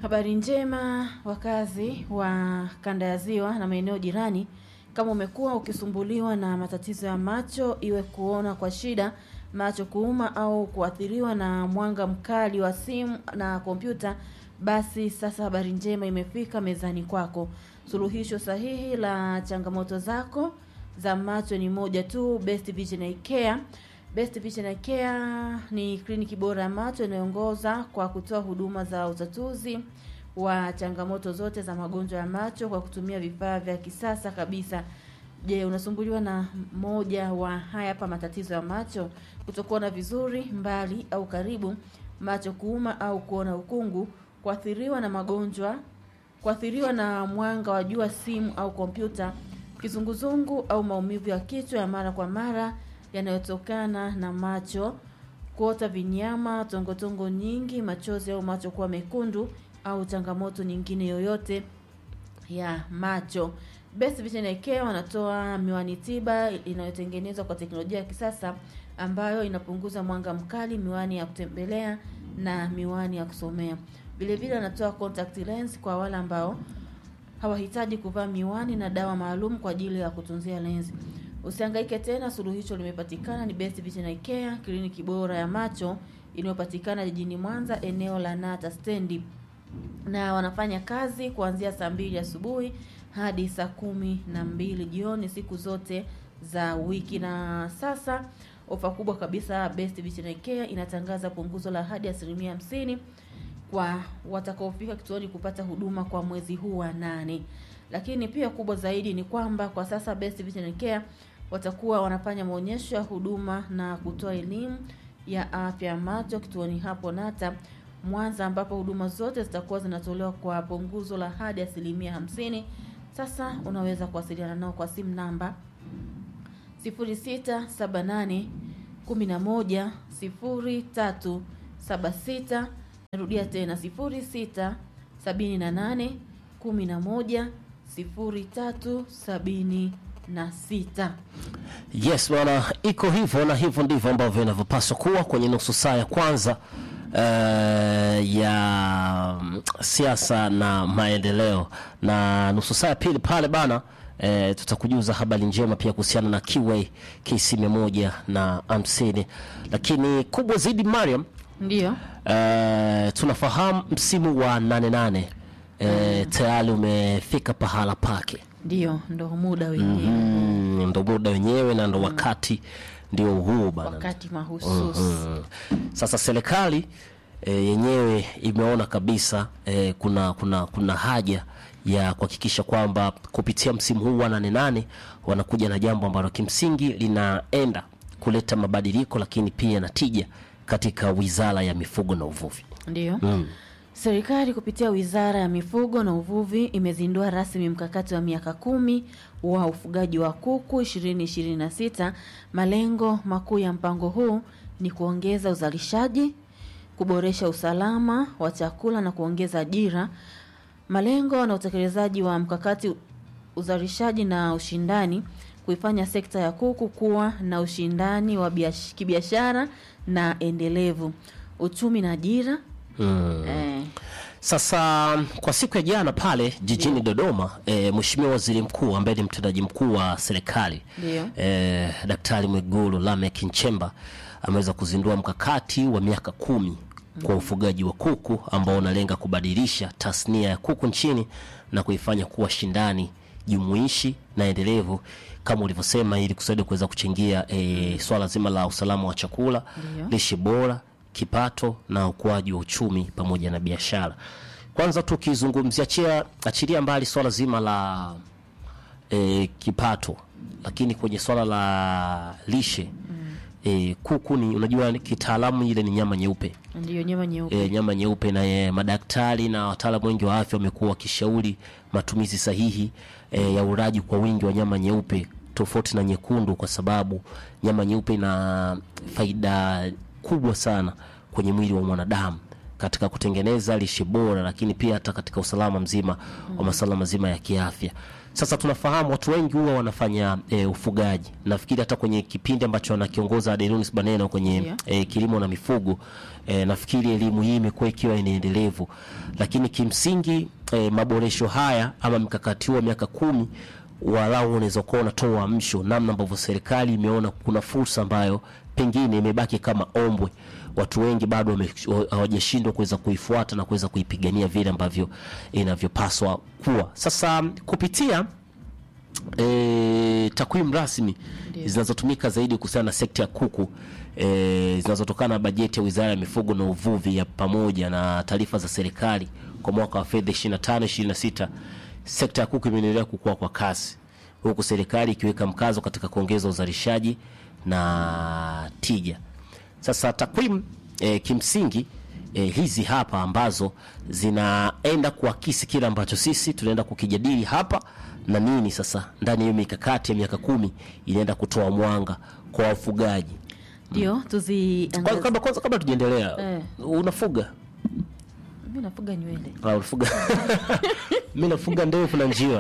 Habari njema wakazi wa kanda ya Ziwa na maeneo jirani. Kama umekuwa ukisumbuliwa na matatizo ya macho, iwe kuona kwa shida, macho kuuma au kuathiriwa na mwanga mkali wa simu na kompyuta, basi sasa habari njema imefika mezani kwako. Suluhisho sahihi la changamoto zako za macho ni moja tu, Best Vision Eye Care. Best Vision Eye Care ni kliniki bora ya macho inayoongoza kwa kutoa huduma za utatuzi wa changamoto zote za magonjwa ya macho kwa kutumia vifaa vya kisasa kabisa. Je, unasumbuliwa na moja wa haya hapa matatizo ya macho? Kutokuona vizuri mbali au karibu, macho kuuma au kuona ukungu, kuathiriwa na magonjwa, kuathiriwa na mwanga wa jua, simu au kompyuta, kizunguzungu au maumivu ya kichwa ya mara kwa mara yanayotokana na macho, kuota vinyama, tongotongo nyingi, machozi au macho kuwa mekundu au changamoto nyingine yoyote ya macho. Best Vision Eye Care wanatoa miwani tiba inayotengenezwa kwa teknolojia ya kisasa ambayo inapunguza mwanga mkali, miwani ya kutembelea na miwani ya kusomea. Vile vile wanatoa contact lens kwa wale ambao hawahitaji kuvaa miwani na dawa maalum kwa ajili ya kutunzia lenzi. Usihangaike tena, suluhisho limepatikana. Ni Best Vision Eye Care, kliniki bora ya macho inayopatikana jijini Mwanza, eneo la Nata stendi na wanafanya kazi kuanzia saa mbili asubuhi hadi saa kumi na mbili jioni siku zote za wiki. Na sasa ofa kubwa kabisa, Best Vision Eye Care inatangaza punguzo la hadi asilimia hamsini kwa watakaofika kituoni kupata huduma kwa mwezi huu wa nane. Lakini pia kubwa zaidi ni kwamba kwa sasa Best Vision Eye Care watakuwa wanafanya maonyesho ya huduma na kutoa elimu ya afya ya macho kituoni hapo Nata Mwanza, ambapo huduma zote zitakuwa zinatolewa kwa punguzo la hadi asilimia hamsini. Sasa unaweza kuwasiliana nao kwa simu namba 0678 11 0376. Narudia tena 0678 11 0376. Yes bwana, iko hivyo na hivyo ndivyo ambavyo inavyopaswa kuwa kwenye nusu saa ya kwanza eh, ya mm, siasa na maendeleo, na nusu saa ya pili pale bana eh, tutakujuza habari njema pia kuhusiana na Kiway KC mia moja na hamsini, lakini kubwa zaidi Mariam, Ndiyo. eh, tunafahamu msimu wa nane nane eh, tayari umefika pahala pake. Ndiyo, ndo muda wenyewe Mm, ndo muda wenyewe na ndo wakati ndio huu bana. wakati mahususi. Mm. Sasa serikali e, yenyewe imeona kabisa e, kuna kuna kuna haja ya kuhakikisha kwamba kupitia msimu huu wa nane nane wanakuja na jambo ambalo kimsingi linaenda kuleta mabadiliko, lakini pia na tija katika Wizara ya Mifugo na Uvuvi. Ndiyo. Mm. Serikali kupitia Wizara ya Mifugo na Uvuvi imezindua rasmi mkakati wa miaka kumi wa ufugaji wa kuku 2026. Malengo makuu ya mpango huu ni kuongeza uzalishaji, kuboresha usalama wa chakula na kuongeza ajira. Malengo na utekelezaji wa mkakati uzalishaji na ushindani, kuifanya sekta ya kuku kuwa na ushindani wa biash- kibiashara na endelevu, uchumi na ajira. Mm. Eh, Sasa kwa siku ya jana pale jijini Dodoma e, Mheshimiwa Waziri Mkuu ambaye ni mtendaji mkuu wa serikali Ndio. e, Daktari Mwigulu Lameck Nchemba ameweza kuzindua mkakati wa miaka kumi kwa ufugaji wa kuku ambao unalenga kubadilisha tasnia ya kuku nchini na kuifanya kuwa shindani jumuishi na endelevu kama ulivyosema, ili kusaidia kuweza kuchangia e, swala zima la usalama wa chakula, Ndio. lishe bora, kipato na ukuaji wa uchumi pamoja na biashara. Kwanza tukizungumzia chia achilia mbali swala zima la e, kipato, lakini kwenye swala la lishe e, kuku ni unajua kitaalamu ile ni nyama nyeupe Ndiyo, nyama nyeupe. e, nyama nyeupe na e, madaktari na wataalamu wengi wa afya wamekuwa wakishauri matumizi sahihi e, ya ulaji kwa wingi wa nyama nyeupe tofauti na nyekundu, kwa sababu nyama nyeupe ina faida kubwa sana kwenye mwili wa mwanadamu katika kutengeneza lishe bora, lakini pia hata katika usalama mzima wa masuala mazima ya kiafya. Sasa tunafahamu watu wengi huwa wanafanya e, ufugaji. Nafikiri hata kwenye kipindi ambacho anakiongoza Adelunis Baneno kwenye Ndio. e, kilimo na mifugo e, nafikiri elimu hii imekuwa ikiwa ni endelevu, lakini kimsingi e, maboresho haya ama mkakati huu wa miaka kumi walau unaweza kuwa unatoa uamsho namna ambavyo serikali imeona kuna fursa ambayo pengine imebaki kama ombwe, watu wengi bado wame- hawajashindwa kuweza kuifuata na kuweza kuipigania vile ambavyo inavyopaswa kuwa. Sasa kupitia e, takwimu rasmi Ndio. zinazotumika zaidi kuhusiana na sekta ya kuku e, zinazotokana na bajeti ya Wizara ya Mifugo na Uvuvi ya pamoja na taarifa za serikali kwa mwaka wa fedha 25 26, sekta ya kuku imeendelea kukua kwa kasi, huku serikali ikiweka mkazo katika kuongeza uzalishaji na tija. Sasa takwimu e, kimsingi e, hizi hapa ambazo zinaenda kuakisi kile ambacho sisi tunaenda kukijadili hapa na nini sasa ndani ya hiyo mikakati ya miaka kumi inaenda kutoa mwanga kwa wafugaji. ndio Kwanza tuziangazie. kabla kwanza kabla tujaendelea, Eh. unafuga Mimi nafuga nywele Ah, unafuga mimi nafuga ndefu na njiwa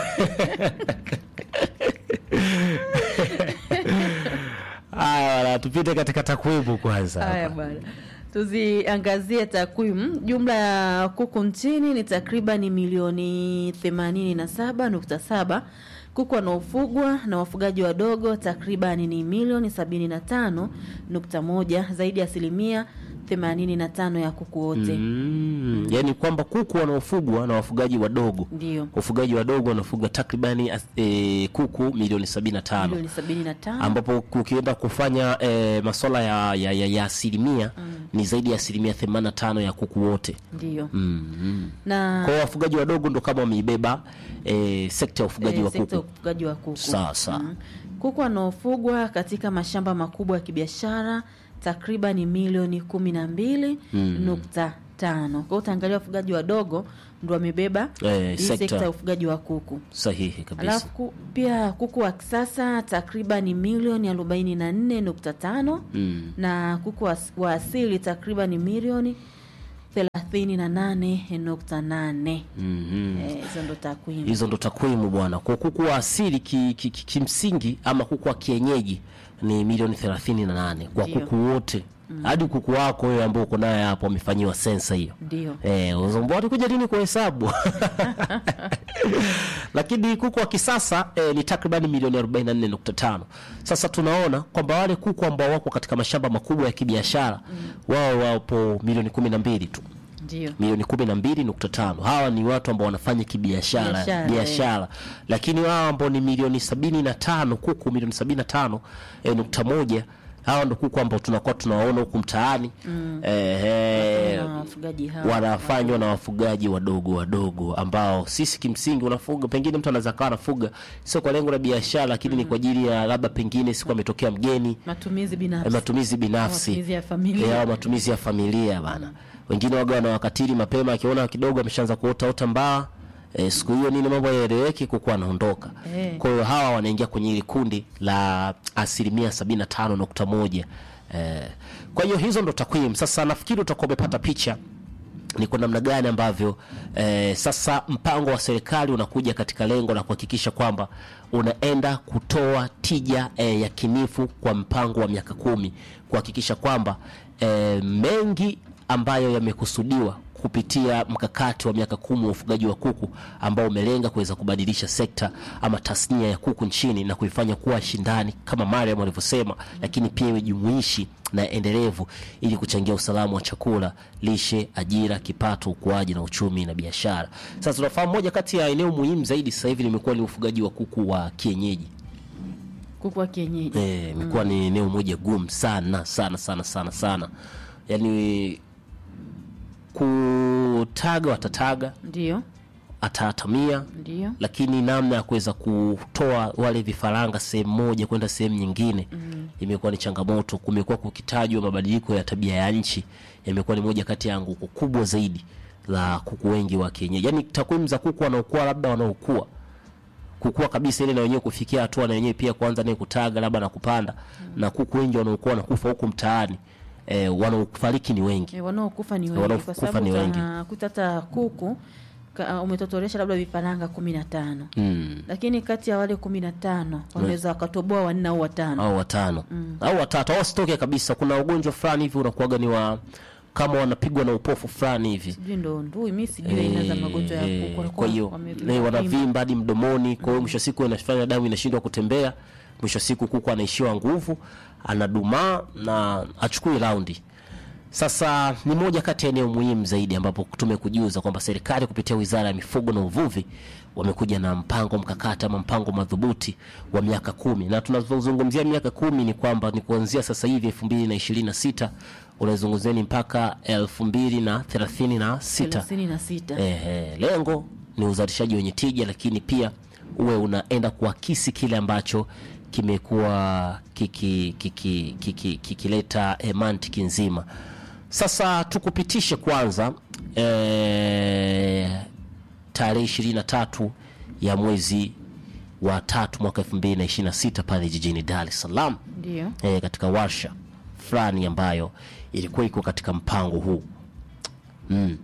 Haya, bwana, tupite katika takwimu kwanza Haya hapa. bwana, tuziangazie takwimu. Jumla ya kuku nchini ni takriban milioni 87.7. Kuku wanaofugwa na wafugaji wadogo takriban ni milioni 75.1, zaidi ya asilimia 85 ya kuku wote. Mm, yani kwamba kuku wanaofugwa na wafugaji wadogo Ndio wafugaji wadogo wanafuga takribani as- eh, kuku milioni 75 milioni 75 ambapo ukienda kufanya eh, masuala ya, ya, ya, ya asilimia ni zaidi ya asilimia 85 ya kuku wote ndio mm, mm. na Kwa hiyo wafugaji wadogo ndo kama wameibeba eh, sekta ya ufugaji eh, wa sekta ya kuku ufugaji wa kuku. sawa sawa Mm. Kuku wanaofugwa katika mashamba makubwa ya kibiashara takriban milioni kumi na mbili nukta tano. Kwa hiyo utaangalia wafugaji wadogo ndo wamebeba Eh, hii sekta. sekta ya ufugaji wa kuku. sahihi kabisa Alafu ku- pia kuku wa kisasa takriban milioni arobaini na nne nukta tano mm. na kuku wa, wa asili takriban milioni thelathini na nane nukta nane. mm Eh, Hizo ndo takwimu. hizo ndo takwimu bwana. Kwa kuku wa asili kimsingi ki, ki, kimsingi ama kuku wa kienyeji ni milioni 38 kwa Ndio. kuku wote hadi kuku wako wewe ambao uko naye hapo amefanyiwa sensa hiyo. Ndio. Eh, uzombo walikuja lini kuhesabu? Lakini kuku wa kisasa eh, ni takriban milioni 44.5. Sasa tunaona kwamba wale kuku ambao wako katika mashamba makubwa ya kibiashara wao wapo milioni 12 tu Ndio. milioni kumi na mbili nukta tano hawa ni watu ambao wanafanya kibiashara Biashara, biashara lakini wao ambao ni milioni sabini na tano kuku milioni sabini na tano eh, nukta moja hawa ndo kuku ambao tunakuwa tunawaona huku mtaani eh, eh, Na wafugaji hawa wanafanywa na wafugaji wadogo wadogo ambao sisi kimsingi unafuga pengine mtu anaweza kawa anafuga sio kwa lengo la biashara lakini ni kwa ajili ya labda pengine siku ametokea mgeni matumizi eh, binafsi matumizi binafsi Matumizi ya familia. Eh, au matumizi ya familia bana wengine waga wanawakatili mapema akiona kidogo ameshaanza kuotaota mbaa eh, siku hiyo nini mambo yaeleweki kukuwa anaondoka Eh. kwa hiyo hawa wanaingia kwenye hili kundi la asilimia sabini na tano nukta moja eh, kwa hiyo hizo ndo takwimu sasa nafikiri utakuwa umepata picha ni kwa namna gani ambavyo eh, sasa mpango wa serikali unakuja katika lengo la kuhakikisha kwamba unaenda kutoa tija eh, ya kinifu kwa mpango wa miaka kumi kuhakikisha kwamba eh, mengi ambayo yamekusudiwa kupitia mkakati wa miaka kumi wa ufugaji wa kuku ambao umelenga kuweza kubadilisha sekta ama tasnia ya kuku nchini na kuifanya kuwa shindani kama Mariam alivyosema, lakini pia iwe jumuishi na endelevu ili kuchangia usalama wa chakula, lishe, ajira, kipato, ukuaji na uchumi na biashara. Sasa tunafahamu moja kati ya eneo muhimu zaidi sasa hivi limekuwa ni ufugaji wa kuku wa kienyeji. kuku wa kienyeji Eh, imekuwa ni eneo moja gumu sana sana sana sana sana, yaani kutaga watataga, ndio ataatamia ndio lakini namna ya kuweza kutoa wale vifaranga sehemu moja kwenda sehemu nyingine imekuwa ni changamoto. Kumekuwa kukitajwa mabadiliko ya tabia ya nchi, yamekuwa ni moja kati ya anguko kubwa zaidi la kuku wengi wa kienyeji. Yaani takwimu za kuku wanaokua, labda wanaokua kukua kabisa, ile na wenyewe kufikia hatua na wenyewe pia kuanza naye kutaga labda na kupanda, na kuku wengi wanaokuwa wanakufa huku mtaani eh, wanaofariki ni wengi E, wanaokufa ni wengi Wanaokufa kwa sababu ni wengi. utakuta hata kuku ka, umetotoresha labda vifaranga kumi na tano mm. lakini kati ya wale kumi na tano wanaweza wakatoboa wanne au watano au watano au watatu au wasitoke kabisa kuna ugonjwa fulani hivi unakuwaga ni wa kama wanapigwa na upofu fulani hivi sijui ndo ndui mi sijui aina za magonjwa ya Eh, kuku Walikuwa kwa hiyo wame- eh, wanavimba hadi mdomoni kwa hiyo mwisho wa siku inafanya damu inashindwa kutembea mwisho wa siku kuku anaishiwa nguvu anadumaa na achukui raundi sasa ni moja kati ya eneo muhimu zaidi ambapo tumekujuza kwamba serikali kupitia wizara ya mifugo na uvuvi wamekuja na mpango mkakati ama mpango madhubuti wa miaka kumi na tunavyozungumzia miaka kumi ni kwamba ni kuanzia sasa hivi elfu mbili na ishirini na sita unaizungumziani mpaka elfu mbili na thelathini na sita thelathini na sita Ehe, lengo ni uzalishaji wenye tija, lakini pia uwe unaenda kuakisi kile ambacho kimekuwa kikileta kiki, kiki, kikileta eh, mantiki nzima. Sasa tukupitishe kwanza eh, tarehe ishirini na tatu ya mwezi wa tatu mwaka elfu mbili na ishirini na sita pale jijini Dar es Salaam ndio eh, katika warsha fulani ambayo ilikuwa iko katika mpango huu mm.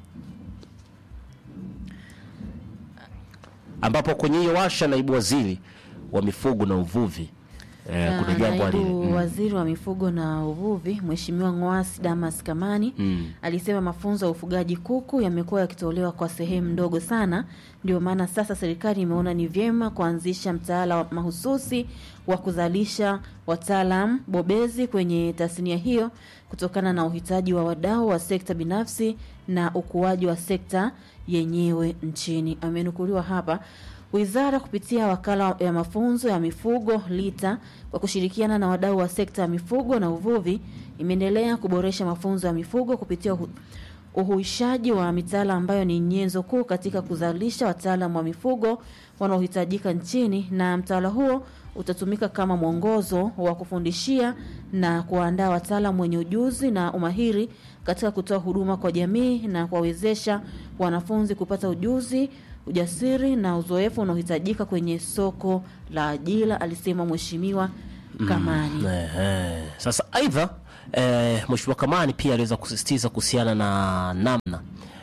ambapo kwenye hiyo warsha naibu waziri wa mifugo na uvuvi eh, Na kuna jambo ali naibu waziri wa mifugo na uvuvi Mheshimiwa Ng'wasi Damas Kamani alisema mafunzo ya ufugaji kuku yamekuwa yakitolewa kwa sehemu ndogo sana, ndio maana sasa serikali imeona ni vyema kuanzisha mtaala wa mahususi wa kuzalisha wataalam bobezi kwenye tasnia hiyo kutokana na uhitaji wa wadau wa sekta binafsi na ukuaji wa sekta yenyewe nchini. Amenukuliwa hapa Wizara kupitia wakala ya mafunzo ya mifugo LITA kwa kushirikiana na wadau wa sekta ya mifugo na uvuvi imeendelea kuboresha mafunzo ya mifugo kupitia uhu- uhuishaji wa mitaala ambayo ni nyenzo kuu katika kuzalisha wataalam wa mifugo wanaohitajika nchini, na mtaala huo utatumika kama mwongozo wa kufundishia na kuwaandaa wataalam wenye ujuzi na umahiri katika kutoa huduma kwa jamii na kuwawezesha wanafunzi kupata ujuzi ujasiri na uzoefu unaohitajika kwenye soko la ajira, alisema Mheshimiwa Kamani. Ehe. Sasa aidha eh, Mheshimiwa Kamani pia aliweza kusisitiza kuhusiana na namna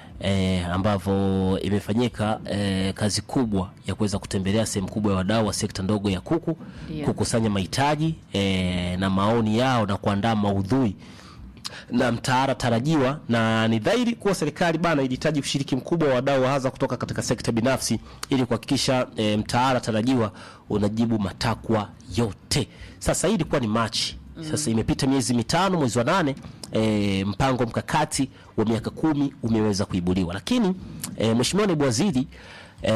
eh, ambavyo imefanyika eh, kazi kubwa ya kuweza kutembelea sehemu kubwa ya wadau wa sekta ndogo ya kuku Ndio. kukusanya mahitaji eh, na maoni yao na kuandaa maudhui na mtaala tarajiwa, na ni dhahiri kuwa serikali bana ilihitaji ushiriki mkubwa wa wadau hasa kutoka katika sekta binafsi ili kuhakikisha e, mtaala tarajiwa unajibu matakwa yote. Sasa hii ilikuwa ni Machi. Sasa imepita miezi mitano, mwezi wa nane e, mpango mkakati wa miaka kumi umeweza kuibuliwa, lakini e, Mheshimiwa Naibu Waziri e,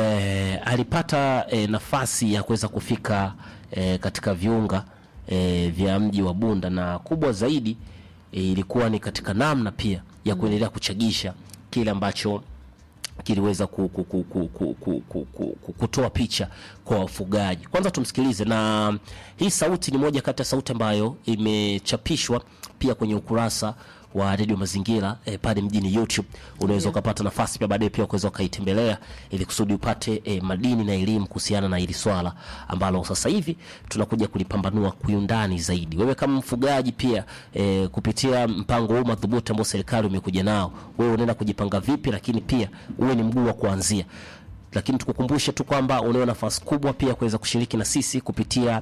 alipata e, nafasi ya kuweza kufika e, katika viunga e, vya mji wa Bunda na kubwa zaidi e, ilikuwa ni katika namna pia ya kuendelea kuchagisha kile ambacho kiliweza ku, ku, ku, ku, ku, ku, ku, ku, ku, kutoa picha kwa wafugaji. Kwanza tumsikilize, na hii sauti ni moja kati ya sauti ambayo imechapishwa pia kwenye ukurasa wa redio Mazingira eh, pale mjini YouTube. Unaweza ukapata nafasi pia baadaye pia ukaweza ukaitembelea ili kusudi upate eh, madini na elimu kuhusiana na hili swala ambalo sasa hivi tunakuja kulipambanua kiundani zaidi. Wewe kama mfugaji pia eh, kupitia mpango huu madhubuti ambao serikali umekuja nao, wewe unaenda kujipanga vipi, lakini pia uwe ni mguu wa kuanzia lakini tukukumbushe tu kwamba unao nafasi kubwa pia kuweza kushiriki na sisi kupitia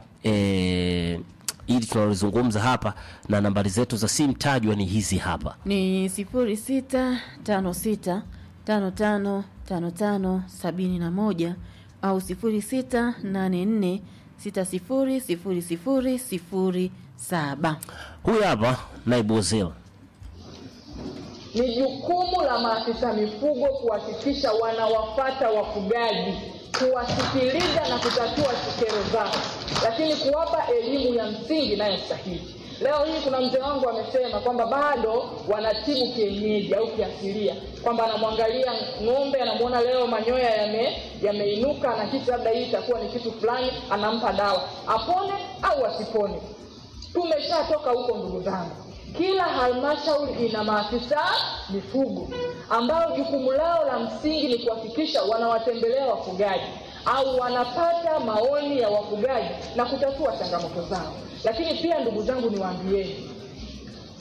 eh, ili tunalozungumza hapa na nambari zetu za simu tajwa ni hizi hapa. Ni sifuri sita tano sita tano tano tano tano sabini na moja au sifuri sita nane nne sita sifuri sifuri sifuri sifuri saba. Huyu hapa naibu waziri Ni jukumu la maafisa mifugo kuhakikisha wanawafata wafugaji, kuwasikiliza na kutatua kero zao, lakini kuwapa elimu ya msingi inayostahili. Leo hii kuna mzee wangu amesema kwamba bado wanatibu kienyeji au kiasilia, kwamba anamwangalia ng'ombe, anamwona leo manyoya yame yameinuka, anahisi labda hii itakuwa ni kitu fulani, anampa dawa apone au asipone. Tumeshatoka huko ndugu zangu. Kila halmashauri ina maafisa mifugo ambao jukumu lao la msingi ni kuhakikisha wanawatembelea wafugaji au wanapata maoni ya wafugaji na kutatua changamoto zao. Lakini pia ndugu zangu, niwaambieni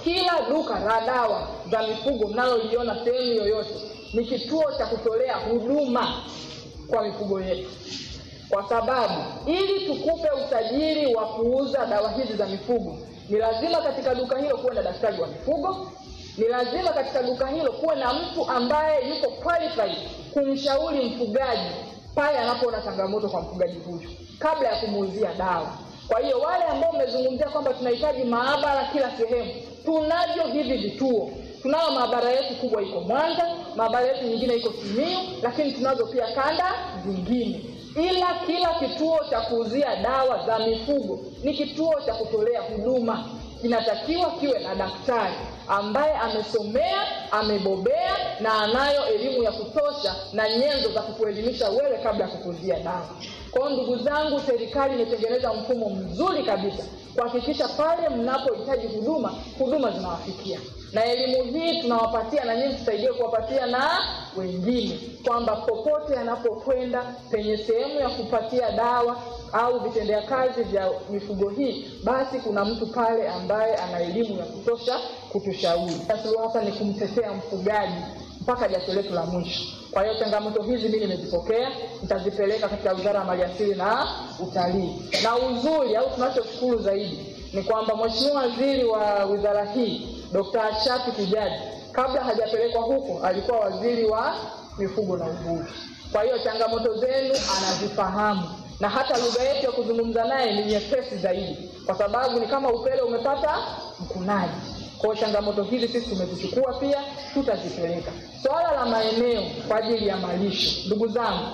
kila duka la dawa za mifugo mnaloliona sehemu yoyote ni kituo cha kutolea huduma kwa mifugo yetu kwa sababu ili tukupe usajili wa kuuza dawa hizi za mifugo ni lazima katika duka hilo kuwe na daktari wa mifugo ni lazima katika duka hilo kuwe na mtu ambaye yuko qualified kumshauri mfugaji pale anapoona changamoto kwa mfugaji huyu kabla ya kumuuzia dawa kwa hiyo wale ambao mmezungumzia kwamba tunahitaji maabara kila sehemu tunavyo hivi vituo tunayo maabara yetu kubwa iko mwanza maabara yetu nyingine iko simiu lakini tunazo pia kanda zingine ila kila kituo cha kuuzia dawa za mifugo ni kituo cha kutolea huduma kinatakiwa kiwe na daktari ambaye amesomea amebobea na anayo elimu ya kutosha na nyenzo za kukuelimisha wewe kabla ya kukuzia dawa kwao ndugu zangu serikali imetengeneza mfumo mzuri kabisa kuhakikisha pale mnapohitaji huduma huduma zinawafikia na elimu hii tunawapatia na nyinyi tusaidie kuwapatia na wengine kwamba popote anapokwenda penye sehemu ya kupatia dawa au vitendea kazi vya mifugo hii basi kuna mtu pale ambaye ana elimu ya kutosha kutushauri suluhu hasa ni kumtetea mfugaji mpaka jasho letu la mwisho kwa hiyo changamoto hizi mi nimezipokea nitazipeleka katika wizara ya maliasili na utalii na uzuri au tunachoshukuru zaidi ni kwamba mweshimiwa waziri wa wizara hii dkt shafi kijaji kabla hajapelekwa huko alikuwa waziri wa mifugo na uvuvi kwa hiyo changamoto zenu anazifahamu na hata lugha yetu ya kuzungumza naye ni nyepesi zaidi kwa sababu ni kama upele umepata mkunaji kwao changamoto hizi sisi tumezichukua pia tutazipeleka swala la maeneo kwa ajili ya malisho ndugu zangu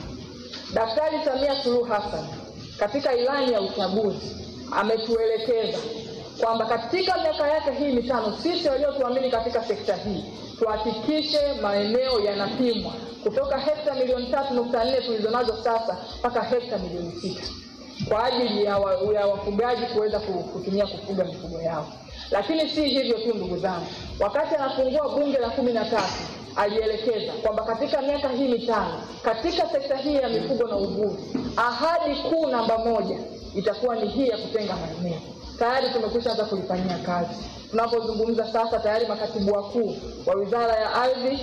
daktari samia suluhu hassan katika ilani ya uchaguzi ametuelekeza kwamba katika miaka yake hii mitano sisi waliotuamini katika sekta hii tuhakikishe maeneo yanapimwa kutoka hekta milioni tatu nukta nne tulizonazo sasa mpaka hekta milioni sita kwa ajili ya, wa, ya wafugaji kuweza kutumia kufuga mifugo yao lakini si hivyo tu ndugu zangu wakati anafungua bunge la kumi na tatu alielekeza kwamba katika miaka hii mitano katika sekta hii ya mifugo na uvuvi ahadi kuu namba moja itakuwa ni hii ya kutenga maeneo tayari tumekwisha anza kulifanyia kazi tunapozungumza sasa tayari makatibu wakuu wa wizara ya ardhi